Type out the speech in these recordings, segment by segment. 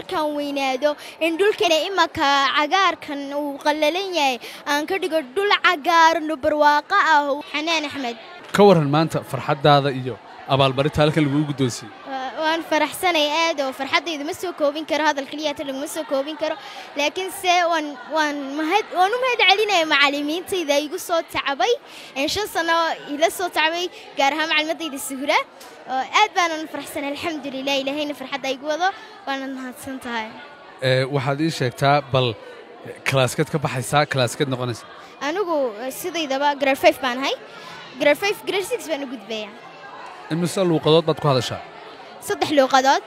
markaan weynaado in dhulkeena imanka cagaarkan uu qallalan yahay aan ka dhigo dhul cagaaran oo barwaaqo ah xanaan axmed ka waran maanta farxaddaada iyo abaalmarinta halkan laguu guddoonsiiyey Wa- waan faraxsanay aad oo farxaddayda ma soo koobin karo hadal keliyata laguma soo koobin karo laakiin se waan waan mahad waan u mahad celinaya macallimiintayda igu soo tacabay een shan sano ila soo tacbay gaar ahaan macalimadayda suhura oo aad baanan faraxsanay alxamdulilah ilaahayna farxadda igu wado waanad mahadsan tahay Ee, waxaad ii sheegtaa bal kalaaskeed ka baxaysaa kalaaskeed noqonaysa anigu eh, sidaydaba grade five baan ahay grade five grade six baan u gudbaya imise luuqadood baad ku hadashaa saddex luuqadood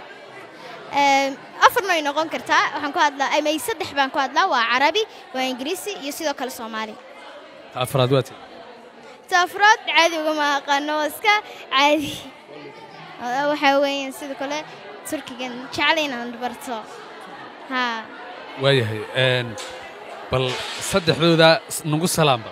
Eem, afarna way noqon kartaa waxaan ku hadlaa ama saddex baan ku hadlaa waa carabi waa ingiriisi iyo sidoo kale soomaali ta afraad waa tii taafuraad caadi ugama aqaano waa iska caadi Waa- waxaa weeyaan sidoo kale turkigan jecel inaan barto haa waayahay een, bal saddexdooda s- nagu salaamba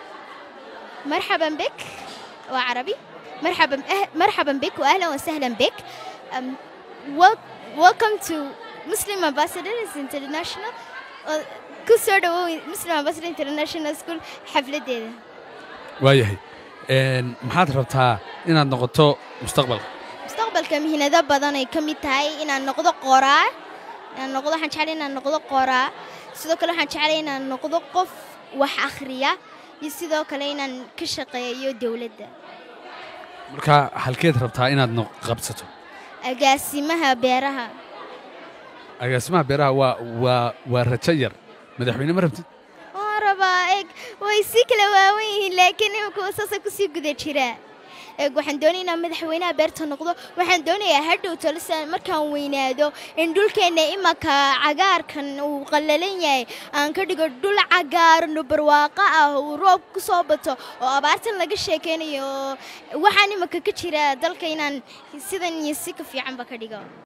مرحبا بك وعربي مرحبا أه مرحبا بك واهلا وسهلا بك um, wel- welcome to Muslim Ambassadors International uh, ku soo dhawow Muslim Ambassador International School xafladeeda waayahay een, maxaad rabtaa inaad noqoto mustaqbalka mustaqbalka mihinado badan ay ka mid tahay inaan noqdo qoraa inaan noqdo waxaan jeclay inaan noqdo qoraa sidoo kale waxaan jeclay inaan noqdo qof wax akhriya iyo sidoo kale inaan ka shaqeeyo dowladda marka halkeed rabtaa inaad noq- qabsato agaasimaha beeraha agaasimaha beeraha waa waa waa rajo yar madaxweyne ma rabtid waan rabaa eeg way si kala waawan yihiin laakiin imika saasa kusii guda jiraa eeg waxaan doonaya inaan madaxweynaha beerta noqdo waxaan doonayaa hadhow tolisa markaan weynaado in dhulkeenna imanka cagaarkan uu qallalan yahay aan ka dhigo dhul cagaaran oo barwaaqo ah uu roob ku soo bato oo abaartan laga sheekaynayo waxaan imanka ka jira dalka inaan sidan iyo si ka fiicanba ka dhigo